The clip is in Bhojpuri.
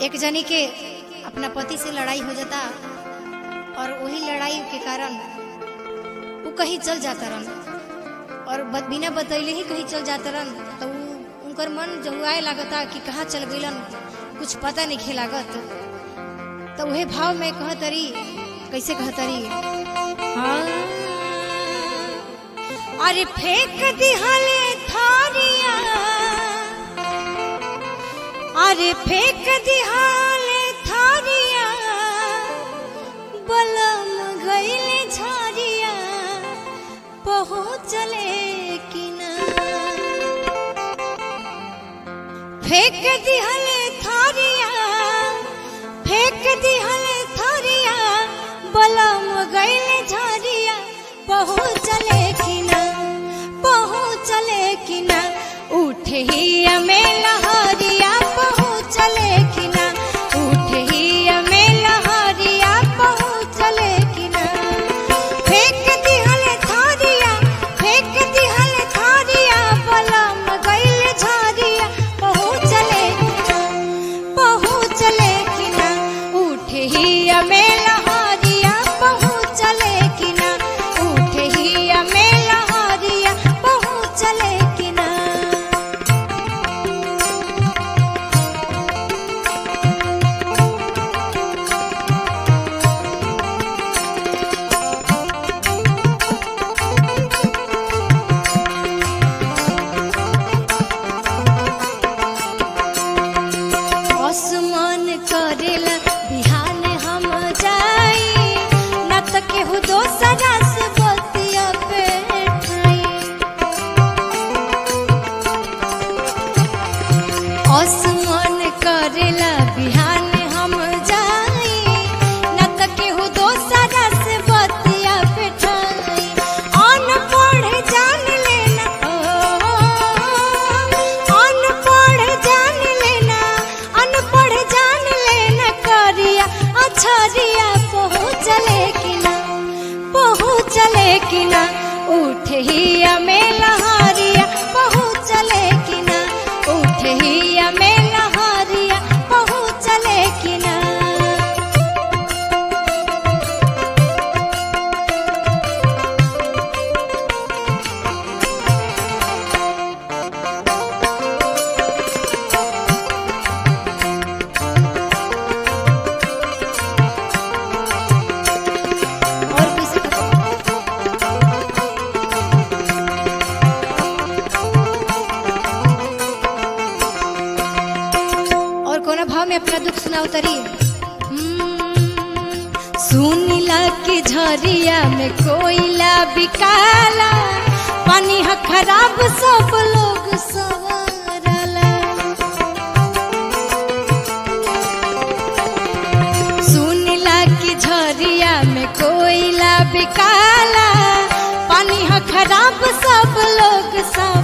एक जनी के अपना पति से लड़ाई हो जाता और वही लड़ाई के कारण वो कहीं चल जाता रहन और ब- बिना बतैले ही कहीं चल जाता रहन तो उ- उनकर मन जहुआए लागता कि कहाँ चल गइलन कुछ पता नहीं खे लागत तो वही भाव में कहतरी कैसे कहतरी हाँ अरे फेंक दिहले थारिया अरे फेंक दिहाले थारिया बलम गईले झारिया पहुँचले कि ना फेंक दिहले थारिया फेंक दिहले थारिया बलम गईले झारिया पहुँचले कि ना पहुँचले कि ना उठे ही में लहरिया पहुँचले कि ना उठे ही में लहरिया पहुँचले कि ना फेंक दिहले थारिया फेंक दिहले थारिया बलम गईले झारिया पहुँचले कि ना पहुँचले कि ना उठे ही में लहरिया पहुँचले कि ना उठे ही में लहरिया पहुँचले कि ना आसमान करेला बिहान हम जाई न त केहू दोसरा से बतिया पे आसमान करेला बिहान हम जाई न त केहू दोसरा से बतिया पे अनपढ़ जान लेना ओ अनपढ़ जान लेना अनपढ़ जान लेना करिया अछरिया पहुँचले कि ना पहुँचले कि ना उठे ही में लहरिया पहुँचले कि ना उठे ही में लहरिया पहुँचले कि ना और किसी और कोना भाव में अपना दुख सुनाओ तरी सुनीला की झरिया में कोयला बिकाला पानी ह खराब सब लोग सवारला सुनीला की झरिया में कोयला बिकाला पानी ह खराब सब लोग सवारला